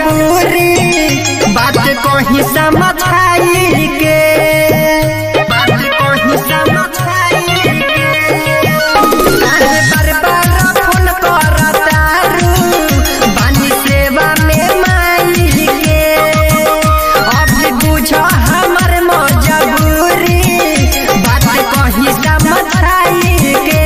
मजबूरी बात कहीं समझाई के बात कहीं समझाई के काहे बार बार फोन करतारू बानी सेवा में माई के अभी बुझ हमर मजबूरी बात कहीं समझाई के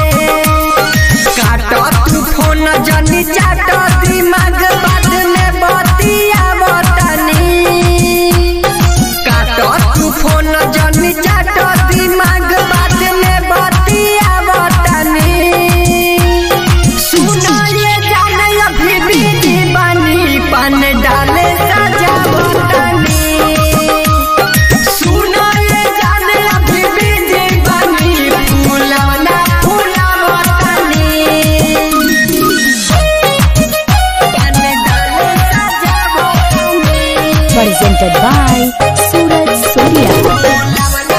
काट तू फोन जनी चाट दिमाग बाद में बतिया बतानी काट तू फोन जनी चाट दिमाग बाद में बतिया बतानी सुनो ये जाने अभी बीती बनी पन डाले सजा बतानी सुनो ये जाने अभी बीती बनी फूलवना फूलवतनी पन डाले सजा बतानी presented by Suraj Surya.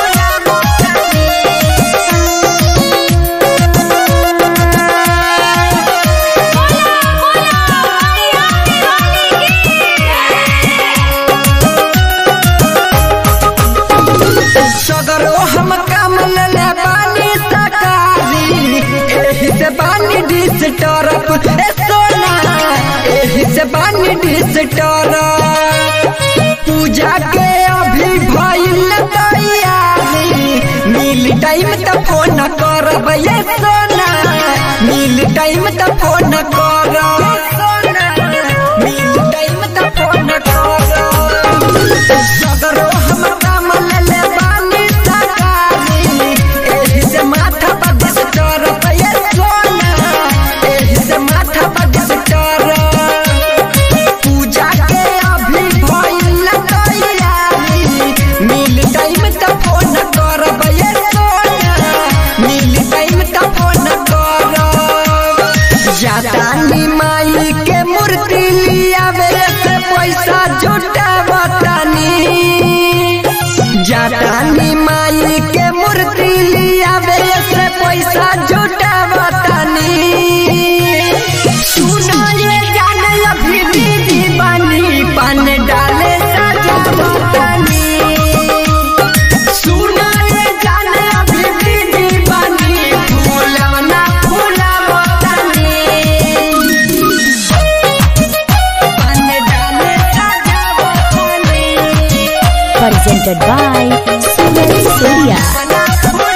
सगरो हम काम ले बानी सकारी एही से बानी डिस टरप ए सोना एही से बानी डिस टरप पूजा के अभी भइल तैयारी मिल टाइम त फोन करब ये सोना मिल टाइम त फोन करब मिल टाइम त फोन करब सगरो हम काम ले बानी सकारी एही से माथा पर दिस टरप ये सोना एही से माथा पर दिस टरप पूजा के अभी भइल तैयारी मिल टाइम त फोन करब ये सोना मिल टाइम त फोन करब जातानी माई के मूर्ति लियावे से पैसा जुटावतानी जातानी माई के मूर्ति लियावे से पैसा जुटावतानी सुनो ये जाने अभी दीदी बनी पान डाले सजावतानी सुनो ये जाने अभी दीदी बनी फूलवना फूलवतानी पान डाले सजावतानी Presented by Suraj Surya.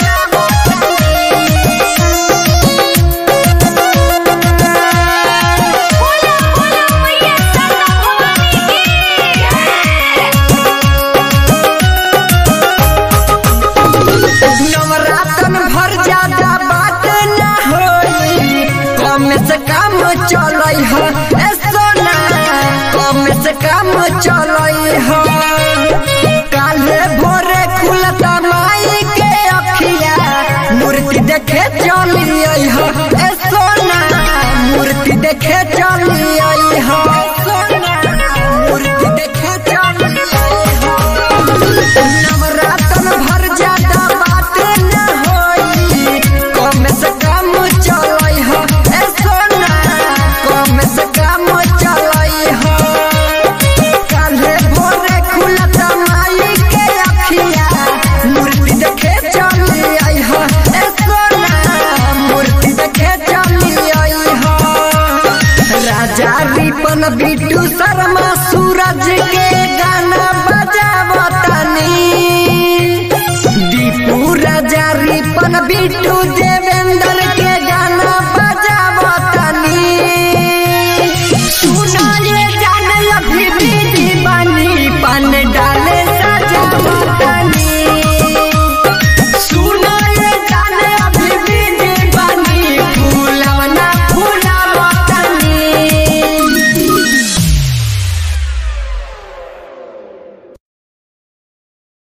नवरातन भर ज्यादा बात न होई कम से कम चलई ह ए सोना कम से कम चलई ह काले भोरे खुलता माई के अखिया मूर्ति देखे चली आई ह ए सोना मूर्ति देखे चली आई ह मूर्ति देखे चली आई ह नवरातन भर ज्यादा बात न होई कम से कम चलई ह ए सोना कम से कम चलई ह काल्हे भोरे खुलत माई के अखिया मूर्ति देखे चली आई ह ए सोना मूर्ति देखे चली आई ह राजा रिपन बिट्टू शर्मा सूरज के